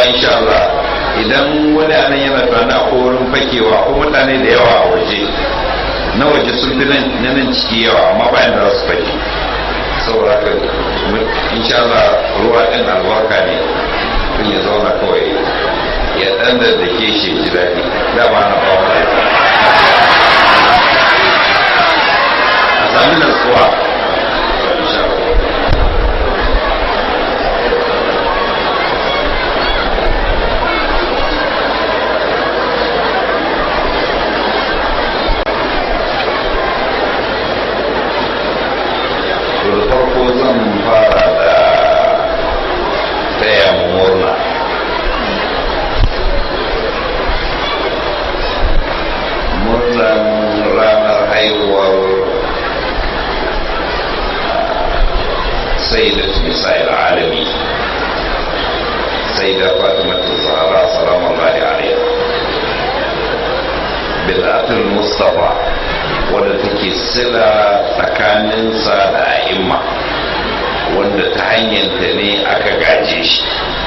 insha Allah idan wani anan yana tunanin akwai wurin fakewa ko mutane da yawa a waje na waje sun fi na nan ciki yawa amma bayan da su fake saboda haka insha Allah ruwa ɗin albarka ne kun ya zauna kawai ya ɗan da da ke shi ji daɗi dama na ba wa a sami nasuwa insha Allah da farko zan fara da taya murna murnan ranar haihuwar sayyidat misa'il alami sayyida fatimatu zahra salamu alaihi alaiha bil'atul mustafa wadda take sila tsakaninsa da a'imma wanda ta hanyarta ne aka gaje shi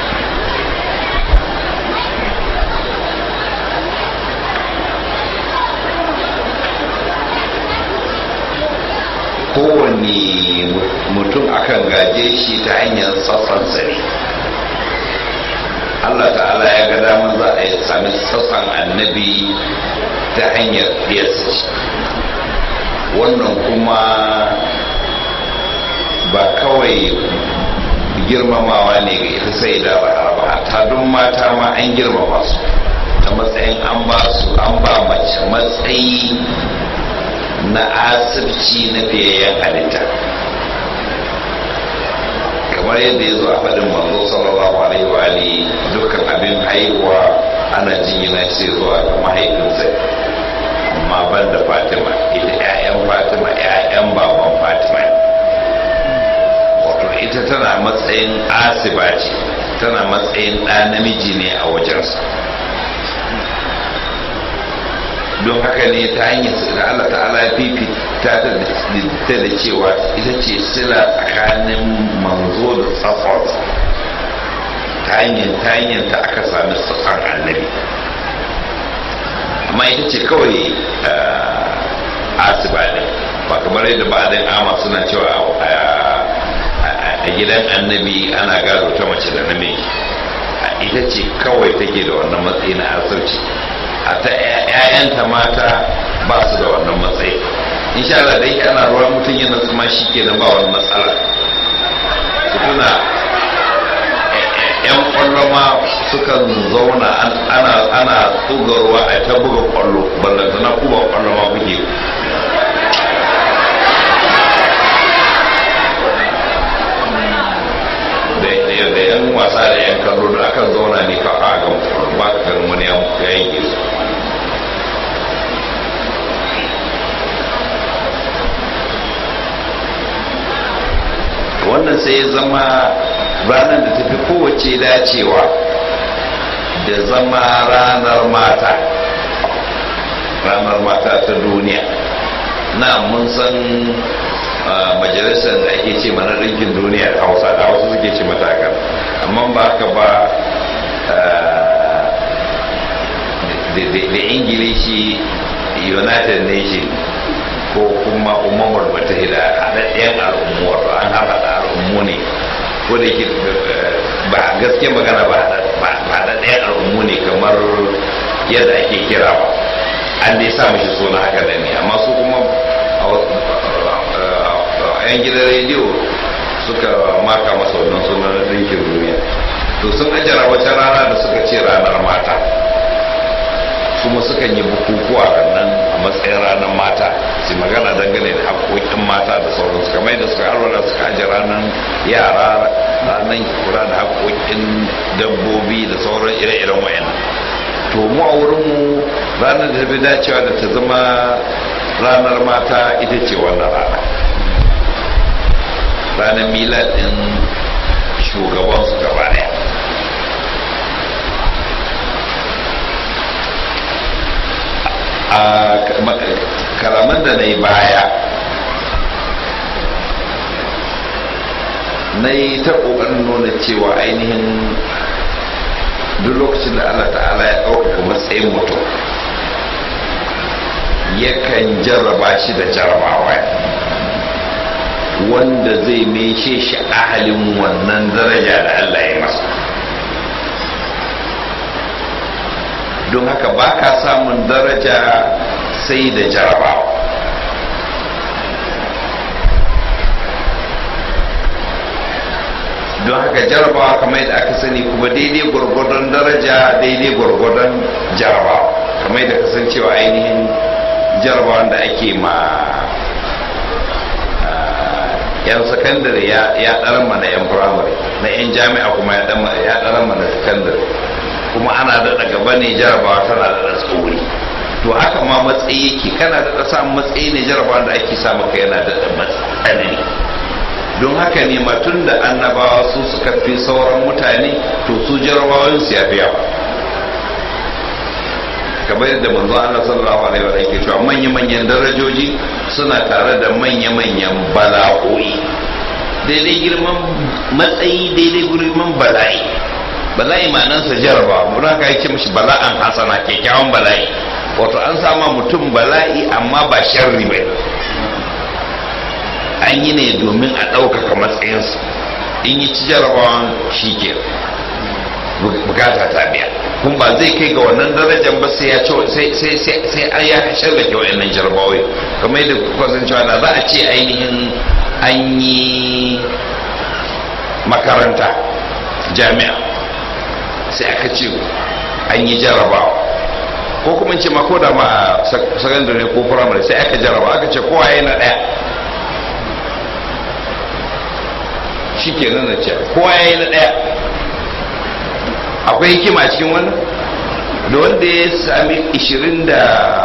kowane mutum akan gaje shi ta hanyar tsatsansa ne Allah ta'ala ya ga damar za a sami tsatsan annabi ta hanyar ɗiyarsa ce wannan kuma ba kawai girmamawa ne ga ita sai da ba ta don mata ma an girmama su ta matsayin an ba su an ba mace matsayi na asibci na fiyayyen halitta kamar yadda ya zo a faɗin manzo sallallahu alaihi wa alihi dukkan abin haihuwa ana jingina shi zuwa ga mahaifinsa amma ban da fatima ita 'ya'yan fatima 'ya'yan baban fatima wato ita tana matsayin asiba ce tana matsayin ɗa namiji ne a wajensa don haka ne ta hanyar da Allah ta'ala ya fifita ta da cewa ita ce sila tsakanin manzo da tsafon ta hanyar ta hanyar ta aka sami tsafon annabi amma ita ce kawai asiba ne ba kamar yadda ba da ama suna cewa a gidan annabi ana gado ta mace da namiji ita ce kawai take da wannan matsayi na asirci a ta 'ya'yanta mata ba su da wannan matsayi insha Allah dai ana ruwa mutum yana tsuma shi ke da ba wani matsala su tuna yan kwallo ma sukan zauna ana ana tsuga ruwa a ta buga kwallo ballanta na kuma kwallo ma kuke da yan wasa da yan kallo da akan zauna ne ka a ga ba ka ganin wani ya yanke su wannan sai ya zama ranar da tafi kowace dacewa da zama ranar mata ranar mata ta duniya na mun san majalisar da ake ce mana ɗinkin duniya a hausa da hausa suke ce matakan amma ba ka ba da ingilishi united nation ko kuma umar mutahida haɗaɗɗen al'ummu wato an haɗa al'ummu ne ko da ke ba gaske magana ba haɗaɗɗen al'ummu ne kamar yadda ake kira ba an dai sa mashi suna haka da ne amma su kuma a yan gidan rediyo suka maka masa wannan sunan ɗinkin duniya to sun ajara wata rana da suka ce ranar mata kuma sukan yi bukukuwa nan a matsayin ranar mata su magana dangane da haƙoƙin mata da sauransu kamar da suka arwara suka aje ranar yara ranar kura da haƙoƙin dabbobi da sauran ire-iren wayan to mu a wurinmu ranar da ta fi dacewa da ta zama ranar mata ita ce wannan rana ranar milad ɗin shugabansu gaba ɗaya a kalaman da na yi baya na yi ta ƙoƙarin nuna cewa ainihin duk lokacin da Allah ta'ala ya ɗaukaka matsayin mutum yakan jarraba shi da jarrabawa wanda zai meshe shi ahalin wannan daraja da Allah ya masa don haka ba ka samun daraja sai da jarabawa don haka jarabawa kamar yadda aka sani kuma daidai gwargwadon daraja daidai gwargwadon jarabawa kamar yadda kasancewa ainihin jarabawan da ake ma yan sakandare ya ɗaran mana yan firamare na yan jami'a kuma ya ɗaran mana sakandare kuma ana daɗa gaba ne jarabawa tana daɗa tsauri to haka ma matsayi yake kana daɗa samun matsayi ne jarabawa da ake sa maka yana daɗa tsanani don haka ne ma tun da annabawa su suka fi sauran mutane to su jarabawan su ya fi yawa kamar yadda manzo Allah sallallahu alaihi wa sallam cewa manya-manyan darajoji suna tare da manya-manyan bala'o'i daidai girman matsayi daidai girman bala'i bala'i ma'anarsa jaraba mun haka yake mishi bala'an hasana kyakkyawan bala'i wato an sama mutum bala'i amma ba sharri ba an yi ne domin a ɗaukaka matsayinsa in yi ci jarabawan shi ke bukata ta biya kun ba zai kai ga wannan darajar ba sai ya sai sai sai sai an ya shallake wayannan jarabawai kamar yadda kuka san cewa da za a ce ainihin an yi makaranta jami'a sai aka ce an yi jarabawa ko kuma ce ma ko da ma sakandare ko firamare sai aka jaraba aka ce kowa yana daya shi ke nan ce kowa ya yi na daya akwai hikima a cikin wannan da wanda ya sami 20 da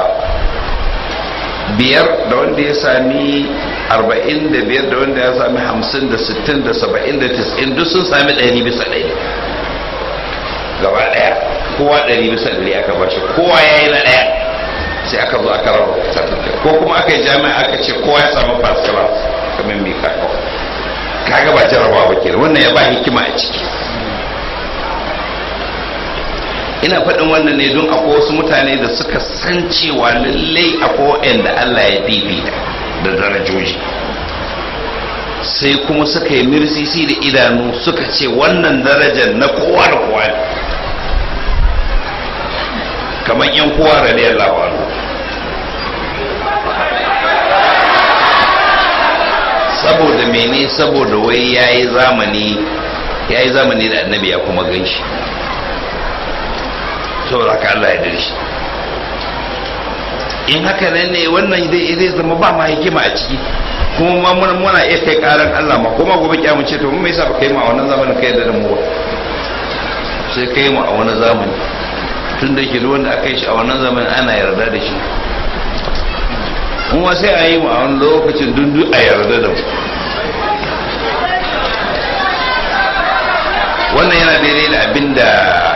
biyar da wanda ya sami 45 da wanda ya sami 50 da 60 da 70 da 90 duk sun sami 100 bisa 100 gaba daya kowa 100 bisa 100 aka bashi kowa ya yi na daya sai aka zo aka rabu ko kuma aka yi jami'a aka ce kowa ya samu first class kamar mai kakao kaga ba jarabawa ba kenan wannan ya ba hikima a ciki ina faɗin wannan ne don akwai wasu mutane da suka san cewa lallai akwai da Allah ya fifita da darajoji sai kuma suka yi mirsisi da idanu suka ce wannan darajar na kowa da kowa ne kamar yan kowa radiyallahu anhu saboda mene saboda wai yayi zamani yayi zamani da annabi ya kuma ganshi saboda haka Allah ya dare shi in haka nan ne wannan zai zama ba ma hikima a ciki kuma ma muna muna iya kai karan Allah ma kuma gobe kyamu ce to mun me yasa ba kai mu a wannan zamanin kai da mu ba sai kai mu a wannan zamani tun da yake wanda aka yi shi a wannan zamanin ana yarda da shi kuma sai a yi mu a wani lokacin dundu a yarda da mu wannan yana daidai da abin da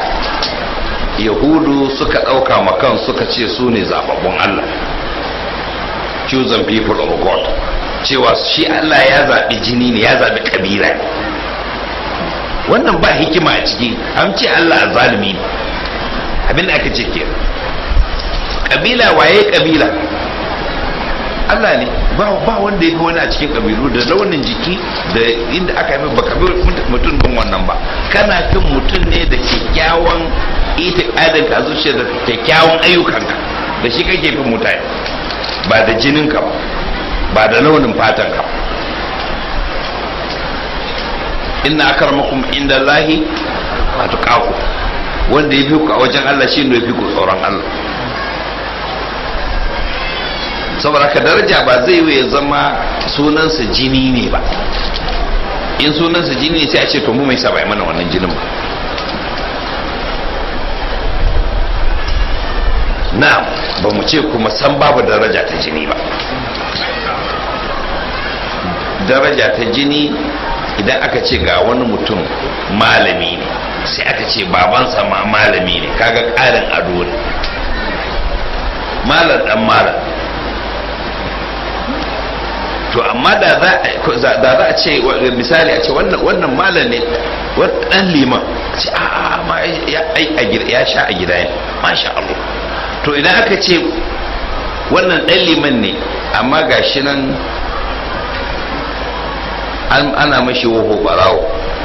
yahudu suka ɗauka makan suka ce su ne zababbun allah chosen people of god cewa shi allah ya zaɓi jini ne ya zaɓi ƙabila ne wannan ba hikima a ciki an ce allah zalimi ne abinda aka ce ke ƙabila waye ƙabila Allah ne ba wanda ya fi wani a cikin kabilu da launin jiki da inda aka yi ba kabi mutum din wannan ba kana fin mutum ne da kyakkyawan itikadin ka zuciya da kyakkyawan ayyukanka da shi kake fin mutane ba da jininka ba ba da launin fatan ka inna akramakum inda Allahi atqaku wanda ya fi ku a wajen Allah shi ne ya fi ku tsoron Allah saboda ka daraja ba zai ya zama sunansa jini ne ba in sunansa jini ne sai a ce to mu mai sa bai mana wannan jinin ba na ba mu ce kuma san babu daraja ta jini ba daraja ta jini idan aka ce ga wani mutum malami ne sai aka ce babansa ma malami ne kaga ƙarin ado ne malam dan malam to to amma da za a ce misali a ce wannan malam ne dan liman ce a ma ya sha a gida ne masha Allah to idan aka ce wannan dan liman ne amma gashi nan ana mashi woho barawo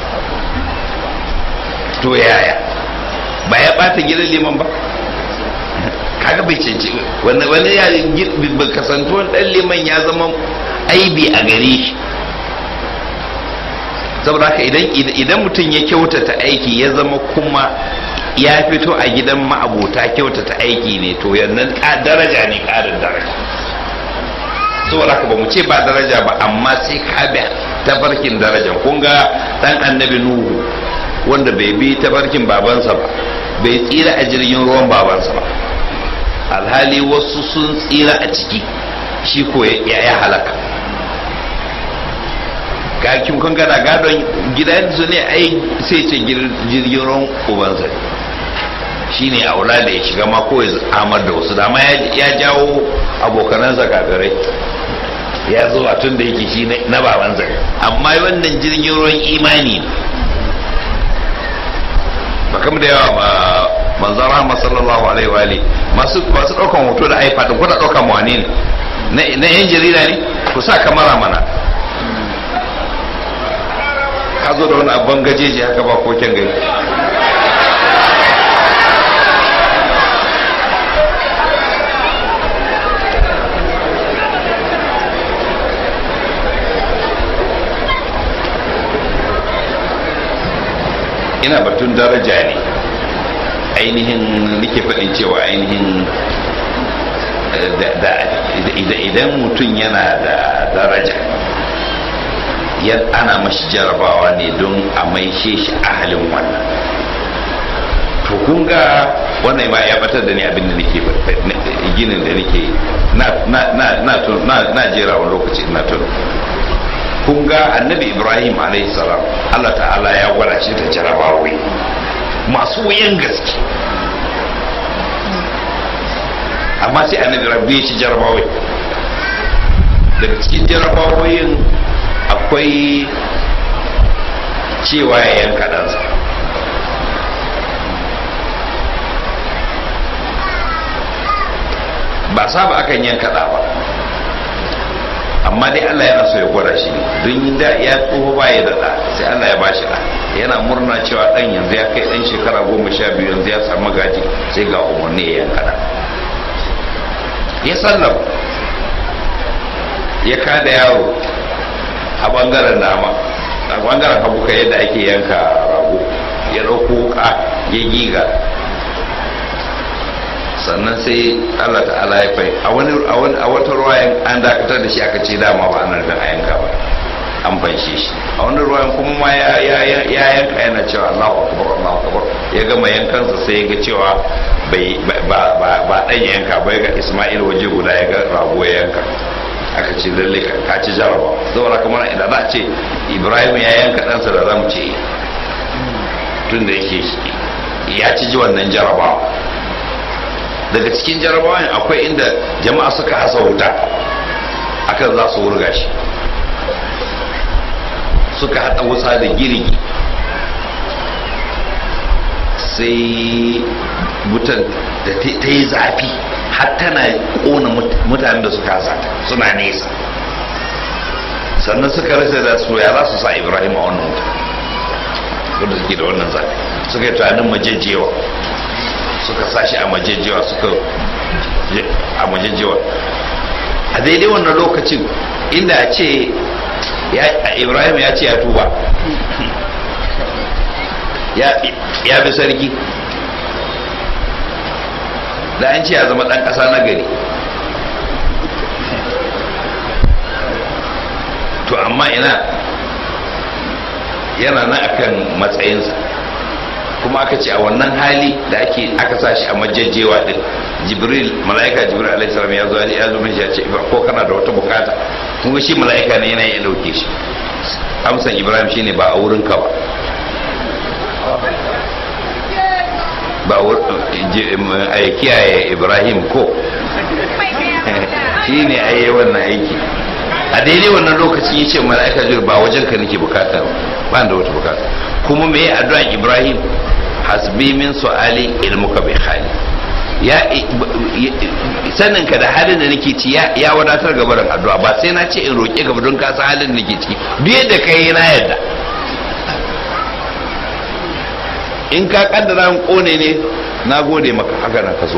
to yaya ba ya bata gidan liman ba kaga bai canci wani wani ya kasantuwan dan liman ya zama aibi a gare shi saboda haka idan idan mutum ya kyautata aiki ya zama kuma ya fito a gidan ma'abota kyautata aiki ne to yannan daraja ne karin daraja saboda haka ba mu ce ba daraja ba amma sai ka bi tafarkin darajan kun ga dan annabi nuhu wanda bai bi tafarkin babansa ba bai tsira a jirgin ruwan babansa ba alhali wasu sun tsira a ciki shi ko ya halaka kakin kun gana gadon gidansu ne ai sai ce jirgin ruwan ubansa shi ne aula da ya shiga ma ko ya amar da wasu dama ya jawo abokanansa kafirai ya zo a tun da yake shi na babansa amma wannan jirgin ruwan imani ne ba kam da yawa manzan rahama sallallahu alaihi wa ali masu masu daukan hoto da iPad din kuna daukan wani ne na yan jarida ne ku sa kamera mana ka zo da wani abban gajeji haka ba koken gari ina batun daraja ne ainihin nake faɗin cewa ainihin idan mutum yana da daraja ana mashi jarabawa ne don a maishe shi ahalin wannan to kun ga wannan ma ya batar da ni abin da nake ginin da nake na jera wani lokaci na tunu kun ga annabi ibrahim salam allah ta'ala ya gwada shi da jarabawai masu wuyan gaske amma sai annabi rabbi shi jarabawai daga cikin jarabawoyin akwai cewa ya yanka ɗansa ba saba akan yanka ɗa ba amma dai Allah yana so ya gwada shi don da ya tsoho ba ya da sai Allah ya bashi da yana murna cewa dan yanzu ya kai dan shekara goma sha biyu yanzu ya samu gaji sai ga umarni ya yanka da ya sallam ya kada yaro a bangaren dama a bangaren hagu ka yadda ake yanka rago ya ɗauko wuka ya giga sannan sai Allah ta'ala ya fai a wani a wata ruwayan an dakatar da shi aka ce dama ba ana nufin a yanka ba an fanshe shi a wani ruwayan kuma ma ya yanka yana cewa Allahu akbar Allahu akbar ya gama yankansa sai ya ga cewa bai ba ba dan yanka bai ga Isma'il waje guda ya ga rago ya yanka aka ce lalle ka ci jaraba saboda kamar idan za a ce Ibrahim ya yanka ɗansa da zamu ce tun da yake ya ci ji wannan jarabawa daga cikin jarabawan akwai inda jama'a suka hasa wuta akan za su wurga shi suka haɗa wuta da girgi sai wutan da ta yi zafi har tana ƙona mutanen da suka hasa suna nesa sannan suka rasa da su ya za su sa ibrahim a wannan wuta wanda suke da wannan zafi suka yi tunanin majejjewa suka sashi a majejjewa suka a majejjewa a daidai wannan lokacin inda a ce ibrahim ya ce ya tuba ya bi sarki da an ce ya zama ɗan ƙasa na gari to amma ina yana nan akan matsayinsa kuma aka ce a wannan hali da ake aka sa shi a majajjewa din jibril mala'ika jibril alaihi salam ya zo ya zo mai ya ce ko kana da wata bukata kuma shi mala'ika ne yana ya dauke shi amsan ibrahim shine ba a wurin ka ba ba a kiyaye ibrahim ko shi ne a yi wannan aiki a daidai wannan lokacin ya ce mala'ika jibril ba wajen ka nake bukata ba da wata bukata kuma me addu'an ibrahim hasbi min su'ali ilmuka bi hali ya sanin ka da halin da nake ci ya wadatar gaba da addu'a ba sai na ce in roƙe gaba don ka san halin da nake ciki duk yadda kai na yadda in ka kaddara an kone ne na gode maka haka nan ka so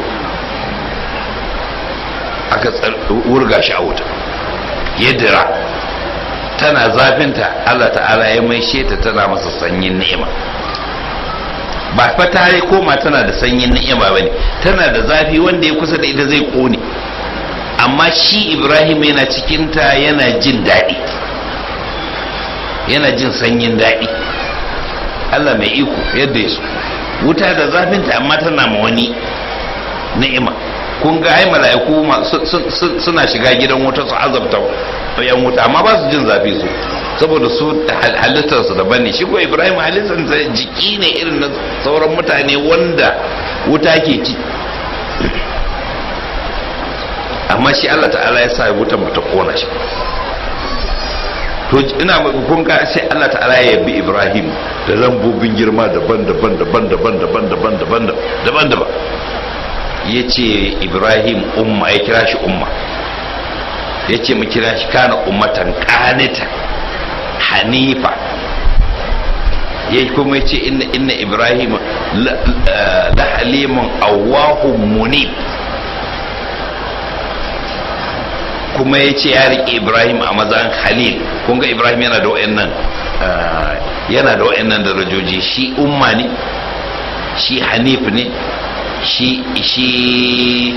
aka wurga shi a wuta yadda tana zafinta Allah ta'ala ya mai ta tana masa sanyin ni'ima ba fa ta yi koma tana da sanyin ni'ima bane tana da zafi wanda ya kusa da ita zai kone amma shi Ibrahim yana cikinta yana jin daɗi yana jin sanyin daɗi Allah mai iko yadda ya so wuta da zafinta amma tana ma wani ni'ima kun ga ai mala'iku suna shiga gidan wuta su azabta yan wuta amma ba su jin zafi su saboda su halittar su daban ne shi ko Ibrahim halittar sa jiki ne irin na sauran mutane wanda wuta ke ci amma shi Allah ta'ala ya sa wutan bata kona shi to ina kun ga sai Allah ta'ala ya yabi Ibrahim da lambobin girma daban-daban daban-daban daban-daban daban-daban daban ya ce Ibrahim umma ya kira shi umma ya ce mu kira shi kana ummatan qanita hanifa ya kuma ce inna inna Ibrahim la halimun awwahum munib kuma ya ce ya riƙe ibrahim a mazan halil kun ga ibrahim yana da wa'annan yana da wa'annan darajoji shi umma ne shi hanif ne shi shi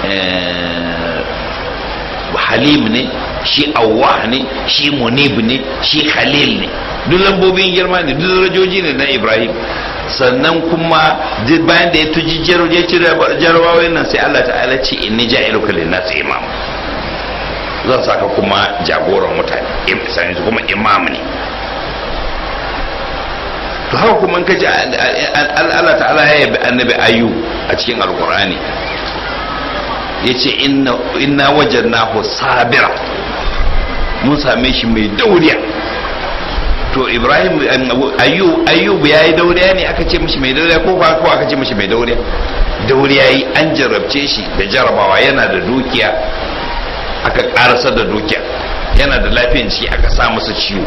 halim ne shi awwah ne shi munib ne shi khalil ne duk lambobin girma ne duk darajoji ne na ibrahim sannan kuma bayan da ya tuji jarabawa nan sai allah ta'ala ce inni ja'iluka lin-nas imama zan saka kuma jagoran mutane sani kuma imam ne to haka kuma ka ji Allah ta'ala ya yabi annabi ayu a cikin alkur'ani ya ce inna wajen nahu sabira mun same shi mai dauriya to ibrahim ayyub ya yi dauriya ne aka ce mishi mai dauriya ko ko aka ce mishi mai dauriya dauriya yi an jarabce shi da jarabawa yana da dukiya aka karasa da dukiya yana da lafiyan ciki aka sa masa ciwo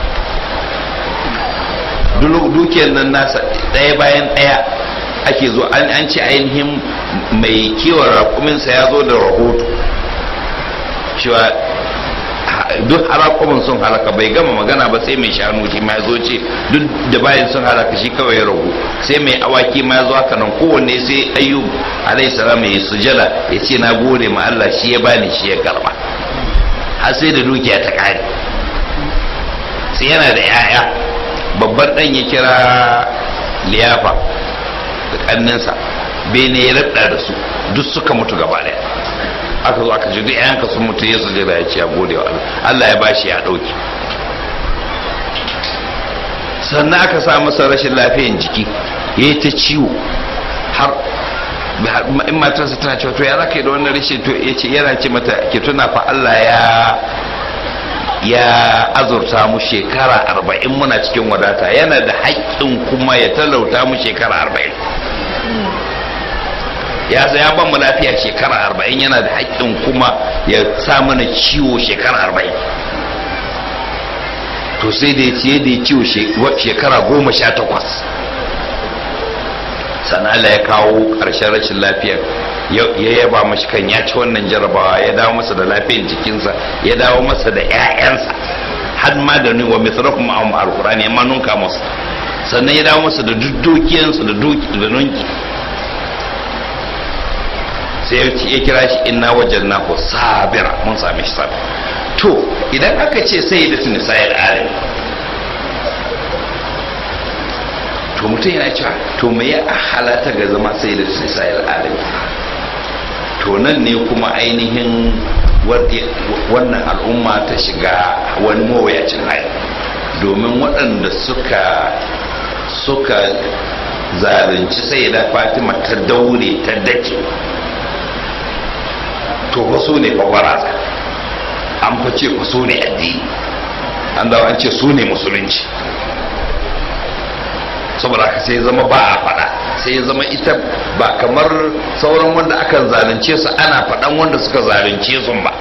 dukiyar nan nasa ɗaya bayan ɗaya ake zo an ce ainihin mai kiwon raƙuminsa ya zo da rahoto cewa duk harakumin sun halaka bai gama magana ba sai mai shanu shi ma zo ce duk da bayan sun halaka shi kawai ya ragu sai mai awaki ma zo haka nan kowanne sai ayyub alayhi salam ya sujala ya ce na gode ma Allah shi ya bani shi ya karba har sai da dukiya ta kare sai yana da yaya babban dan ya kira liyafa da kanninsa bene ya rabda da su duk suka mutu gaba daya aka zo aka ce duk yanka sun mutu ya sujada ya ce ya gode wa Allah Allah ya bashi ya dauki sannan aka sa masa rashin lafiyan jiki ya yi ta ciwo har in matarsa tana cewa to ya za ka yi da wannan rashin to ya ce yana ce mata ke tuna fa Allah ya ya azurta mu shekara arba'in muna cikin wadata yana da haƙƙin kuma ya talauta mu shekara arba'in ya sa ya ban mu lafiya shekara arba'in yana da haƙƙin kuma ya sa mana ciwo shekara arba'in to sai da ya ciye da ya ciwo shekara goma sha takwas sannan ya kawo ƙarshen rashin lafiyar ya yaba mashi kan ya ci wannan jarabawa ya dawo masa da lafiyar jikinsa ya dawo masa da 'ya'yansa har ma da ni wa misrakum a alqur'ani ya manunka masa sannan ya dawo masa da dukkiyansa da da nunki sai ya kira shi inna wajanna ko sabira mun same shi sabira to idan aka ce sai da tuni sayar alim to mutum yana cewa to me ya halata ga zama sai da tuni sayar alim to nan ne kuma ainihin wannan al'umma ta shiga wani mawuyacin hali domin waɗanda suka suka zalunci sai da fatima ta daure ta dake to wasu ne fa baraza an fa ce ku su ne addini an dawo an ce su ne musulunci saboda haka sai zama ba a faɗa sai zama ita ba kamar sauran wanda akan zalunce su ana faɗan wanda suka zalunce su ba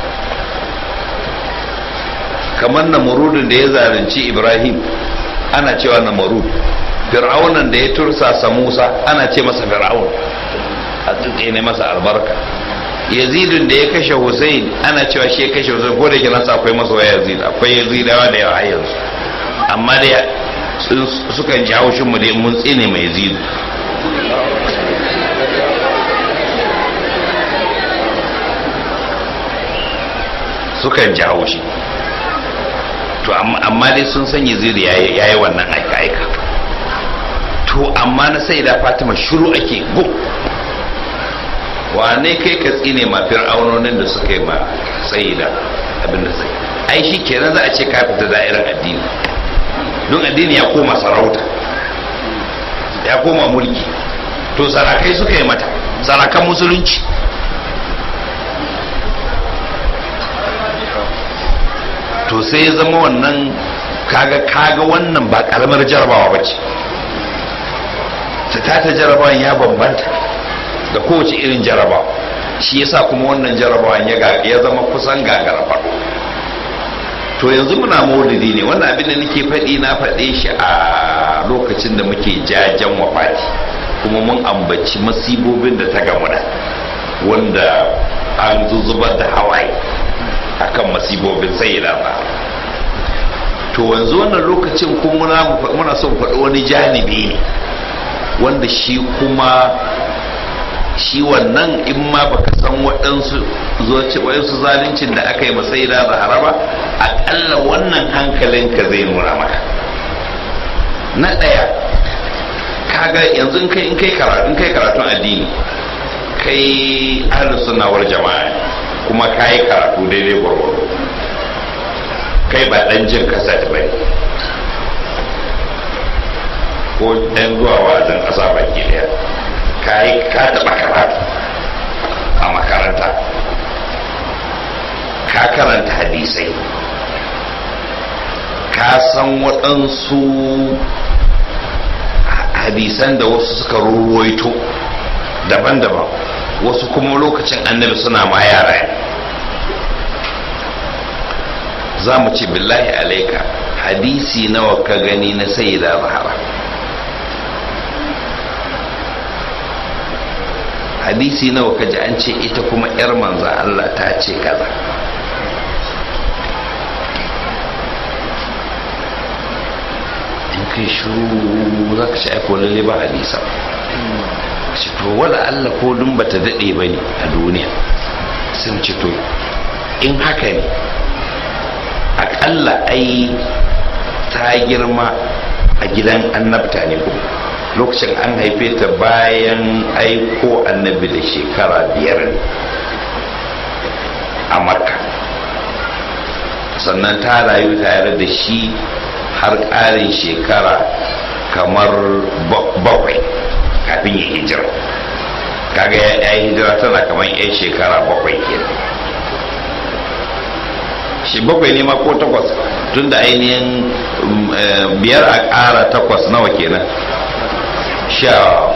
kamar namurudin da ya zalunci ibrahim ana cewa namurud fir'aunan da ya tursasa musa ana ce masa fir'aun a ne masa albarka yazidun da ya kashe hussein ana cewa shi ya kashe hussein ko da ke nasa akwai masoya yazid akwai yazidawa da yawa yanzu amma da sukan ji haushin mu da mun tsine mai yazidu sukan ji haushi to amma dai sun san yazidu ya yi wannan aika-aika to amma na sai da fatima shiru ake gum wane kai ka tsine ma fir'aunonin da suka yi ma sai da abin da sai ai shi kenan za a ce ka fita da'irar addini don addini ya koma sarauta ya koma mulki to sarakai suka yi mata sarakan musulunci to sai ya zama wannan kaga kaga wannan ba karamar jarabawa ba ce ta ta jarabawan ya bambanta da kowace irin jarabawa shi yasa kuma wannan jarabawan ya zama kusan gagara faɗo to yanzu muna maulidi ne wannan abin da nake faɗi na faɗe shi a lokacin da muke jajen wafati kuma mun ambaci masibobin da ta gamu da wanda an zuzubar da hawaye akan masibobin sai ba to yanzu wannan lokacin kuma muna son faɗi wani janibi ne wanda shi kuma shi wannan in ma baka san waɗansu waɗansu zaluncin da aka yi masai da zahara ba aƙalla wannan hankalinka zai nuna maka na ɗaya kaga yanzu in kai in kai karatu in kai karatun addini kai ahlus sunnawar jama'a kuma kai karatu daidai gwargwaro kai ba dan jin kasa da bane ko dan zuwa wazin ƙasa baki ɗaya kai ka taɓa karatu a makaranta ka karanta hadisai ka san waɗansu hadisan da wasu suka ruwaito daban-daban wasu kuma lokacin annabi suna ma yara za mu ce billahi alaika hadisi nawa ka gani na sayyida zahara hadisi nawa ka ji an ce ita kuma 'yar manza Allah ta ce kaza in kai shuru za ka ci aiko lalle ba hadisa ce to wala Allah ko dun bata daɗe ba ne a duniya sun ce to in haka ne aƙalla ai ta girma a gidan annabta ne ko lokacin an haife ta bayan aiko annabi da shekara biyar a makka sannan ta rayu tare da shi har ƙarin shekara kamar bakwai kafin ya hijira kaga ya hijira tana kamar yan shekara bakwai kenan shi bakwai ne ma ko takwas tun da ainihin biyar a ƙara takwas nawa kenan sha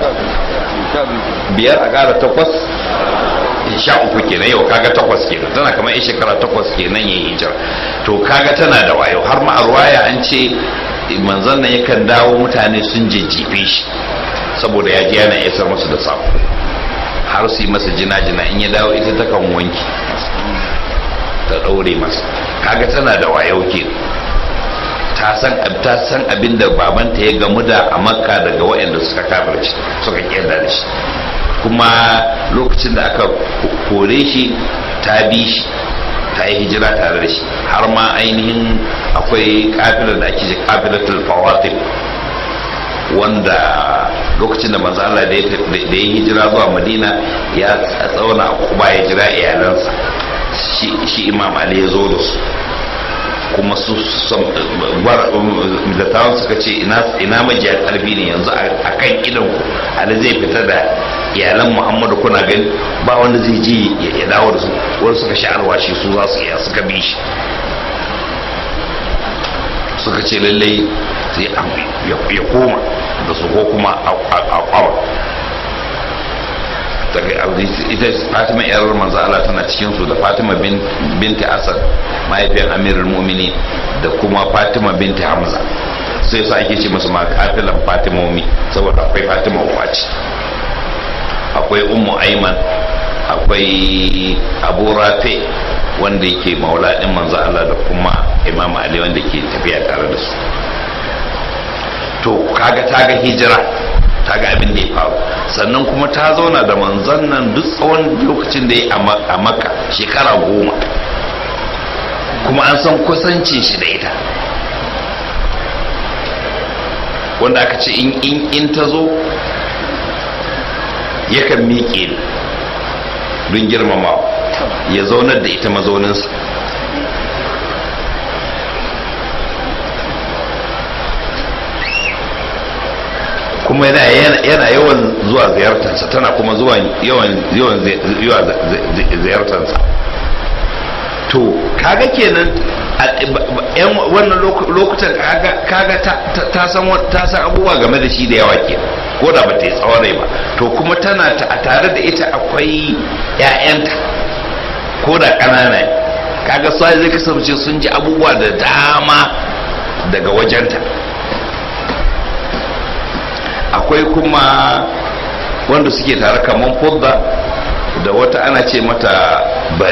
biyar a ƙara takwas sha uku kenan yau kaga takwas kenan tana kamar yan shekara takwas kenan ya hijira to kaga tana da wayo har ma a ruwaya an ce manzon nan yakan dawo mutane sun jejjefe shi saboda ya ji yana isar masu da sako har su yi masa jina-jina in ya dawo ita ta kan wanki ta ɗaure masa kaga tana da wayo ke ta san ta san abin da babanta ya gamu da a makka daga waɗanda suka kafirci suka kyanda da shi kuma lokacin da aka kore shi ta bi shi ta yi hijira tare da shi har ma ainihin akwai kafilar da ake ce kafilatul fawatif wanda lokacin da manzo Allah da ya hijira zuwa Madina ya tsauna a Kuba ya jira iyalansa shi Imam Ali ya zo da su kuma su dattawan suka ce ina majiya karfi ne yanzu a kan idan ku Ali zai fita da iyalan muhammadu kuna gani ba wanda zai je ya dawo da su wani suka sha alwashi su za su iya suka bi shi suka ce lallai sai ya koma da su ko kuma a kwawa ita fatima yar manzo Allah tana cikin su da fatima binti asad mahaifiyar amirul mu'mini da kuma fatima binti hamza sai su ake ce musu ma kafilan fatimomi saboda akwai fatima wace akwai ummu aiman akwai abu rafe wanda yake maula din manzo Allah da kuma imam ali wanda ke tafiya tare da su to kaga ta ga hijira ta ga abin da ya faru sannan kuma ta zauna da manzon nan duk tsawon lokacin da ya a makka shekara goma kuma an san kusancin shi da ita wanda aka ce in ta zo yakan miƙe don girmama ya zaunar da ita mazauninsa kuma yana yawan zuwa ziyartarsa tana kuma zuwa yawan ziyartarsa to kaga kenan yan wannan lokutan kaga ta san abubuwa game da shi da yawa ke ko da ba ta yi tsawon rai ba to kuma tana a tare da ita akwai 'ya'yanta ko da ƙanana kaga su zai kasance sun ji abubuwa da dama daga wajenta akwai kuma wanda suke tare kamar fudda da wata ana ce mata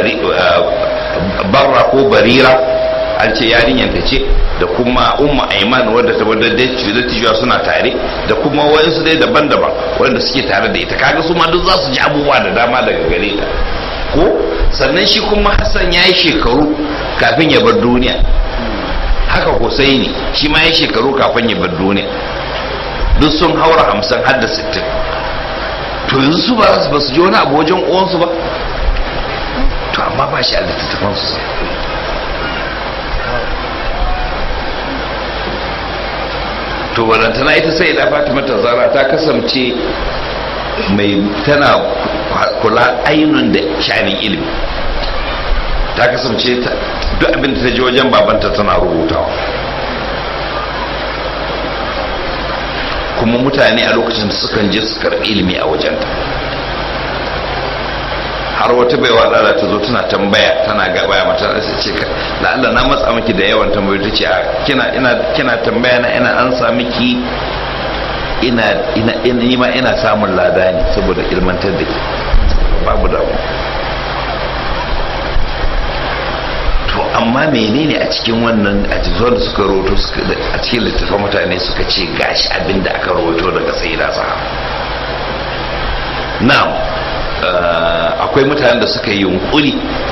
barra ko barira an ce yarinyar ta ce da kuma umma aiman wadda ta wadda dattijuwa suna tare da kuma wayansu dai daban-daban wanda suke tare da ita kaga su ma duk za su ji abubuwa da dama daga gare ta ko sannan shi kuma hassan ya yi shekaru kafin ya bar duniya haka husaini shi ma ya yi shekaru kafin ya bar duniya duk sun haura hamsin har da sittin to yanzu su ba su ji wani abu wajen uwansu ba to amma ba shi a littattafansu to walantana ita sai da fatima ta zara ta kasance mai tana kula ainun da shanin ilimi ta kasance duk abin da ta ji wajen babanta tana rubutawa kuma mutane a lokacin da sukan je su karɓi ilimi a wajenta har wata baiwa lala ta zo tana tambaya tana gabaya mata da ce ka da Allah na matsa miki da yawan tambayoyi ta ce kina ina kina tambaya na ina an sa miki ina ina ina ma ina samun lada ne saboda ilmantar da ke babu damu to amma menene a cikin wannan a cikin da suka roto a cikin littattafan mutane suka ce gashi abin da aka roto daga sayyida sahaba na'am akwai mutanen da suka yi yunkuri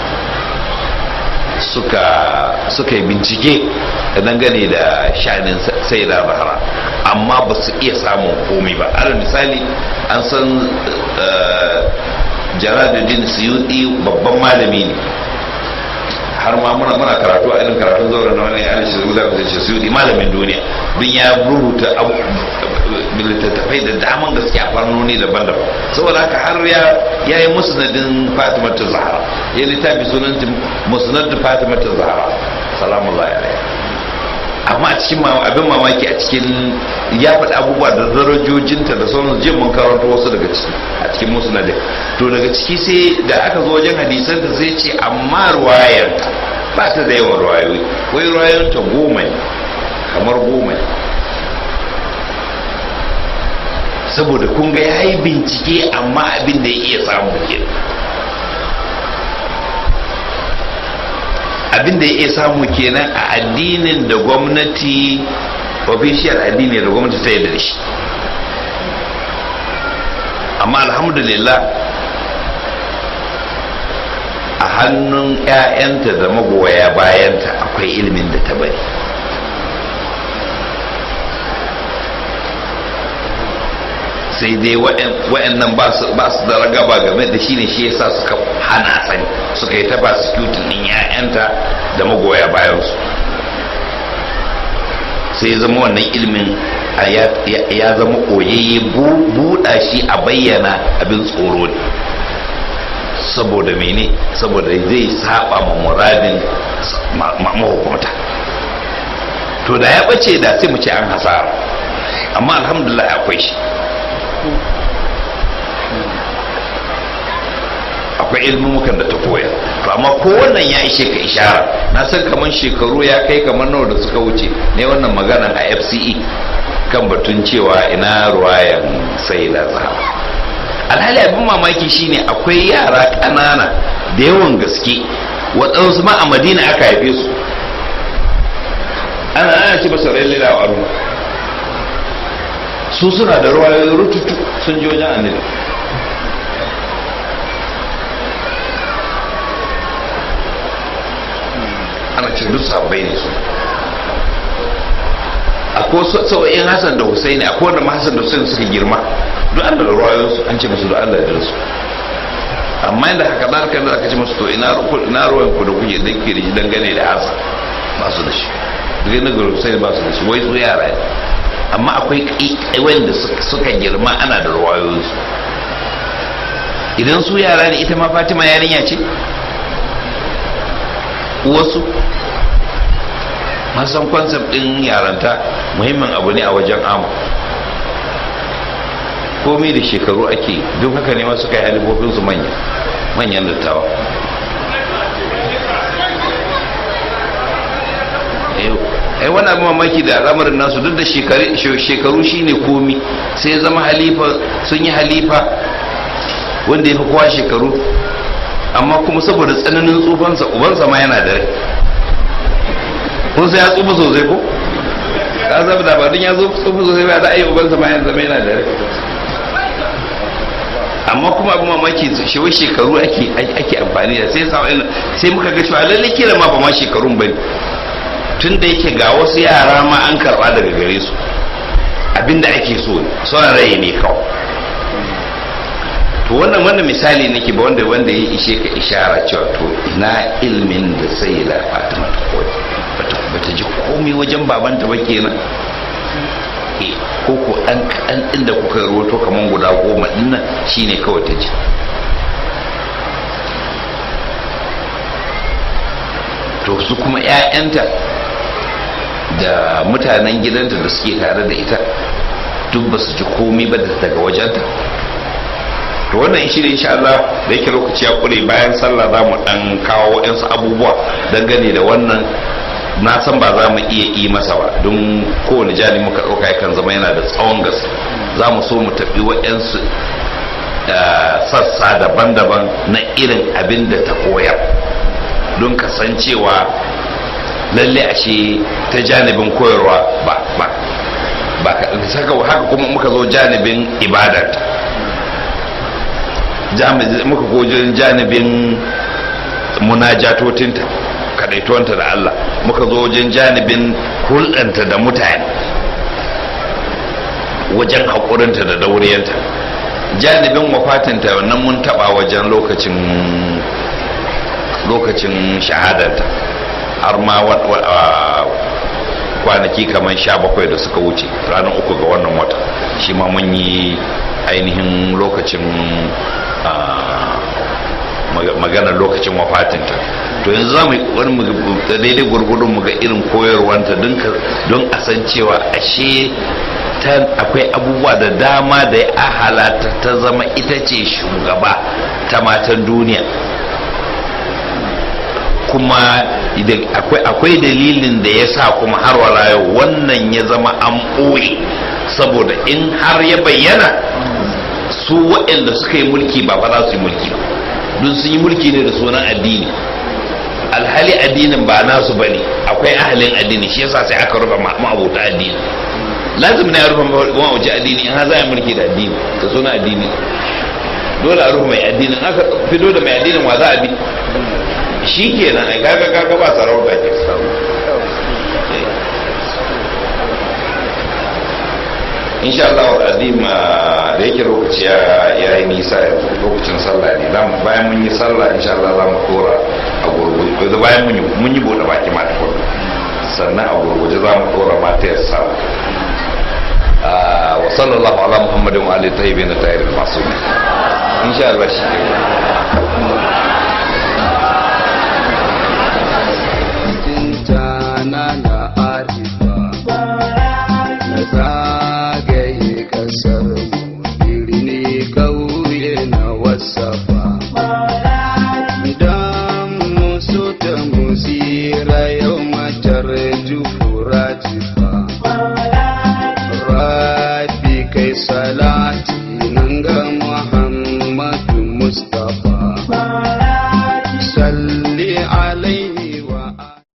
suka suka yi bincike dangane da shanin sai da bahara amma ba su iya samun komai ba alal misali an san jaraduddin suyudi babban malami ne har ma muna muna karatu a irin karatun zaure na wani yana shi zuwa da shi suyudi malamin duniya don ya rubuta littattafai da daman gaske a farnoni daban-daban saboda haka har ya ya yi musnadin fatima ta zahara ya littafi sunan musnad fatima ta zahara salamun alaihi amma a cikin abin mamaki a cikin ya faɗi abubuwa da darajojinta da sauran jin mun karanta wasu daga ciki a cikin musnadin to daga ciki sai da aka zo wajen hadisan da sai ce amma ruwayar ba ta da yawan ruwayoyi wai ruwayoyin ta goma ne kamar goma ne saboda kun ga ya yi bincike amma abin da ya iya samu ke abin da ya iya samu kenan a addinin da gwamnati official addini da gwamnati ta yarda da shi amma alhamdulillah a hannun 'ya'yanta da magoya bayanta akwai ilimin da ta bari sai dai wa'annan ba su da ragaba game da shi ne shi yasa suka hana sani suka yi ta prosecuting din 'ya'yanta da magoya bayansu sai zama wannan ilimin ya zama koyayye buɗa shi a bayyana abin tsoro ne saboda mene saboda zai saba ma muradin mahukunta to da ya bace da sai mu ce an hasara amma alhamdulillah akwai shi akwai ilmumukan da ta koya to amma ko wannan ya ishe ka ishara na san kamar shekaru ya kai kamar nawa da suka wuce ne wannan maganan a fce kan batun cewa ina ruwayan sai da zahara alhali abin mamaki shine akwai yara ƙanana da yawan gaske waɗansu ma a madina aka haife su ana ana ce masa rai lila wa su suna da ruwayoyi rututu sun ji wajen annabi ana ce duk sabbai ne su akwai sau'in hassan da husaini akwai wanda hassan da husaini suka girma duk an da ruwayoyinsu an ce musu da allah da su amma inda haka da haka da aka ce musu to ina ruwan ku da kuke da ke da shi dangane da hassan ba su da shi duk na gari husaini ba su da shi wai su yara ne amma akwai wanda suka girma ana da ruwayoyinsu idan su yara ne ita ma fatima yarinya ce wasu masan concept din yaranta muhimmin abu ne a wajen amu komai da shekaru ake duk haka ne masu kai halifofinsu manya manyan dattawa ai wani abu mamaki da al'amarin nasu duk da shekaru shine komi sai ya zama halifa sun yi halifa wanda ya fi kowa shekaru amma kuma saboda tsananin tsufansa ubansa ma yana da rai kun sai ya tsufa sosai ko ka zama da ba ya zo tsufa sosai ba za a yi ubansa ma ya zama yana da rai amma kuma abin mamaki shi wai shekaru ake ake amfani da sai sa sai muka ga cewa lalle kila ma ba ma shekarun bane tun da yake ga wasu yara ma an karba daga gare su abinda ake so son rai ne kawai to wannan wannan misali nake ba wanda wanda ya ishe ka ishara cewa to ina ilmin da sai la Fatima ta koyi bata bata ji komai wajen babanta ba kenan eh ko ko dan kadan din da kuka rawato kaman guda goma din nan shine kawai ta ji to su kuma ƴaƴanta da mutanen gidanta da suke tare da ita duk ba su ji komai ba daga wajenta to wannan shi ne insha Allah da yake lokaci ya kure bayan sallah za mu dan kawo waɗansu abubuwa dangane da wannan na san ba za mu iya yi masa ba don kowane jani muka ɗauka yakan zama yana da tsawon gaske za mu so mu tafi waɗansu sassa daban-daban na irin abin da ta koyar don kasancewa lalle ashe ta janibin koyarwa ba ba ba haka kuma muka zo janibin ibadarta muka gojin janibin munajatotinta kadaituwanta da Allah muka zo wajen janibin hulɗanta da mutane wajen haƙurinta da dauriyanta janibin wafatinta wannan mun taɓa wajen lokacin lokacin shahadarta har ma kwanaki kamar sha bakwai da suka wuce ranar uku ga wannan wata shi ma mun yi ainihin lokacin magana lokacin wafatinta to yanzu za mu wani daidai gurgudun mu ga irin koyarwanta don a san cewa ashe akwai abubuwa da dama da ya halata ta zama ita ce shugaba ta matan duniya kuma akwai dalilin da ya sa kuma har wala yau wannan ya zama an ɓoye saboda in har ya bayyana su waɗanda suka yi mulki ba fa za su yi mulki ba don sun yi mulki ne da sunan addini alhali addinin ba nasu ba ne akwai ahalin addini shi yasa sai aka rufe ma'abota addini lazim na ya rufe ma'auci addini in har za a yi mulki da addini da sunan addini dole a rufe mai addinin aka fito da mai addinin wa za a bi shi kenan ai kaga kaga ba sarauta ke insha Allah azim da yake lokaci ya yi nisa lokacin sallah ne bayan mun yi sallah insha Allah za mu tora a gurguje bayan mun yi bude baki ma tukun sannan a gurguje za mu tora mata ya sallah wa sallallahu ala muhammadin wa alihi tayyibin tayyibin masumin insha Allah shi ke tana na arifa na zagaye kasar mu birni kauye na wasafa idan musu ta musira yau matar jufura jifa rafi kai salati